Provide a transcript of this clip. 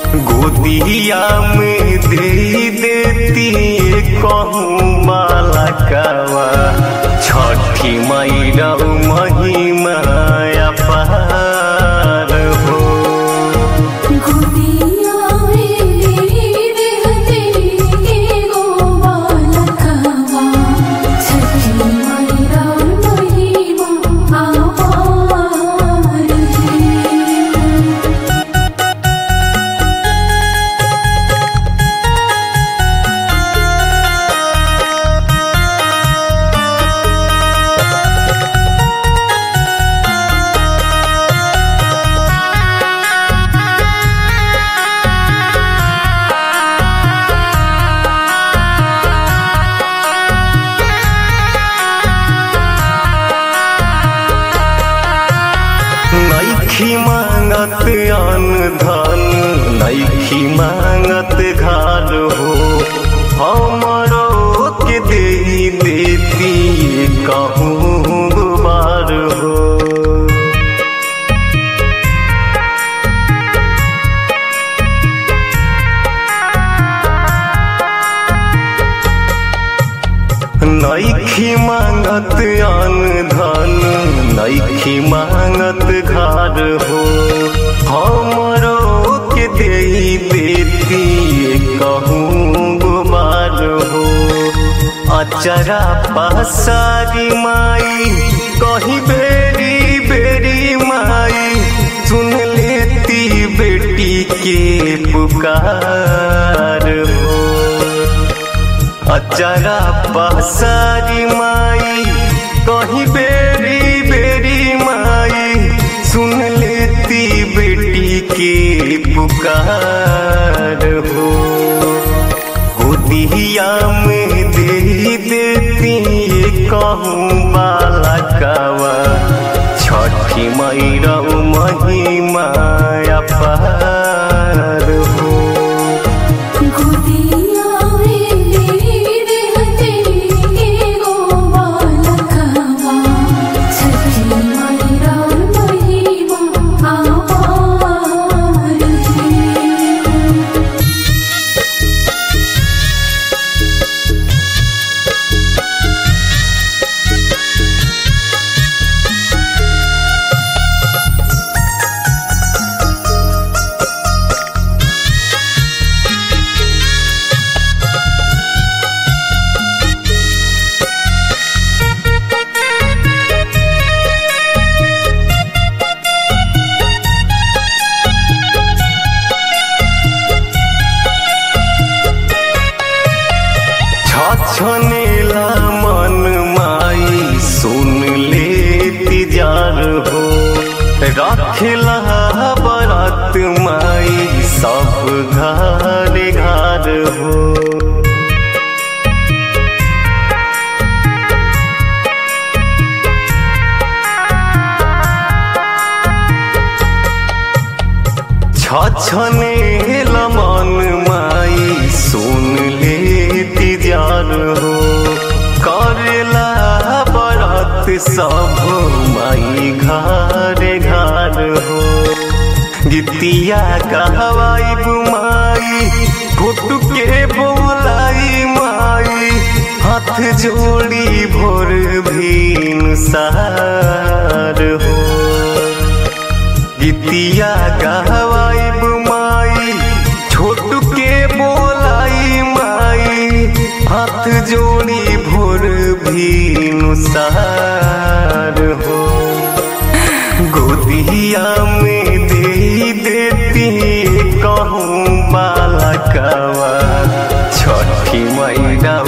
गोदिया में दे देती कहूँ बालकवा छठी मैरा महिमा अपार हो गोदिया में रहते एगो बालकवा छठी मैया महिमा अपार है नैखी मांगत अन्न धन नैखी मांगत घर हो हमरो के दे देती कहूँ बार हो नैखी मांगत अन्न धन नैखी मांगत घर हो हमरो के दे देती कहूँ गुमार हो अचरा पसारी माई कहीं बेरी बेरी माई सुन लेती बेटी के पुकार हो अचरा पसारी माई कहीं बेरी बेरी माई सुन लेती बेटी के पुकार हो गोदिया में दे देती कहूँ बालकवा छठी मैरा महिमा अपार हो गोदिया में रहते एगो बालकवा छठी मैया महिमा अपार है छछनेला मन माई सुन ले जार हो रखेला बरात माई सब घर घर हो छछने मन माई सुन ले जार हो करेला बरात सब माई घर घर हो गीतिया कहवाई माई फुट के बोलाई माई हाथ जोड़ी भोर भीन सार हो गीतिया गहवाइब माई छोट के बोलाई माई हाथ जोड़ी भोर भी नुसार हो गोदिया में दे देती कहूँ बालकवा छठी मैरा